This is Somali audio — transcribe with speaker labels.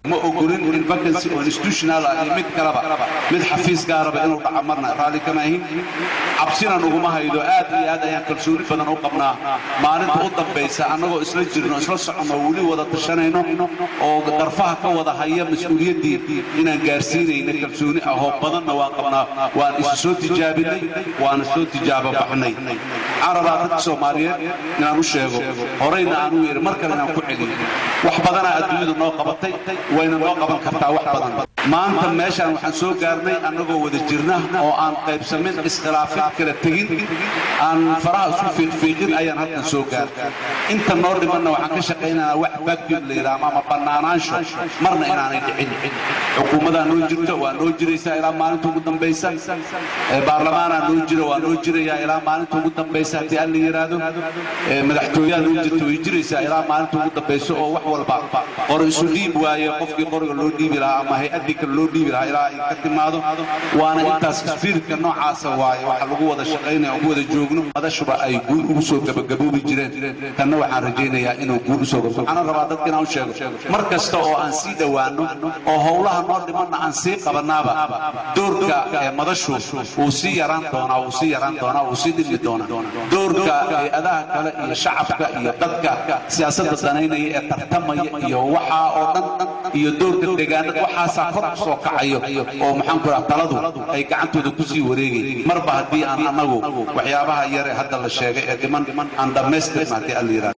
Speaker 1: ma ogolin in vacancy oo institutional ah iyo mid kaleba mid xafiis gaaraba inuu dhaco marna raalli kama ahin cabsina nuguma haydo aad iyo aad ayaan kalsooni badan u qabnaa maalinta u dambaysa annagoo isla jirno isla soconno weli wada tashanayno oo garfaha ka wada haya mas-uuliyaddii inaan gaarsiinayna kalsooni ahoo badanna waan qabnaa waan isu soo tijaabinay waana soo tijaabo baxnay waxaan rabaa dadka soomaaliyeed inaan u sheego horayna aan u yidhi mar kale inaan ku celiyo wax badanaa adduunyadu noo qabatay wayna noo qaban kartaa wax badan maanta meeshaan waxaan soo gaarnay annagoo wada jirna oo aan qaybsamin iskhilaafin kala tegin aan faraha isku fiiqfiiqin ayaan halkan soo gaarnay inta noo dhimanna waxaan ka shaqaynaynaa wax vacuum la yidhaahdo ama bannaanaansho marna inaanay dhicin xukuumadaa noo jirto waa noo jiraysaa ilaa maalinta ugu dambaysa baarlamaanaa noo jira waa noo jirayaa ilaa maalinta ugu dambaysa haddii alla yidhaahdo madaxtooyaha noo jirta way jiraysaa ilaa maalinta ugu dambaysa oo wax walba qori isu dhiib waaye qofkii qoriga loo dhiibi lahaa ama hay-addii kale loo dhiibi lahaa ilaa ay ka timaado waana intaas isfiirka noocaasa waaye waxa lagu wada shaqaynaya ugu wada joogno madashuba ay guul ugu soo gabagaboobi jireen tanna waxaan rajaynayaa inuu guul usoo gabo waxaan rabaa dadka inaan u sheego mar kasta oo aan sii dhowaanno oo howlaha noo dhimanna aan sii qabannaaba doorka madashu wuu sii yaraan doonaa wuu sii yaraan doonaa wuu sii dhimi doonaa doorka hay-adaha kale iyo shacabka iyo dadka siyaasadda danaynaya ee tartamaya iyo waxaa oo dhan iyo doorka deegaanada waxaasaa kor u soo kacayo oo maxaanku raha taladu ay gacantooda ku sii wareegay marba haddii aan annagu waxyaabaha yare hadda la sheegay ee dhiman aan dhammaystirna haddii alla yidhahdo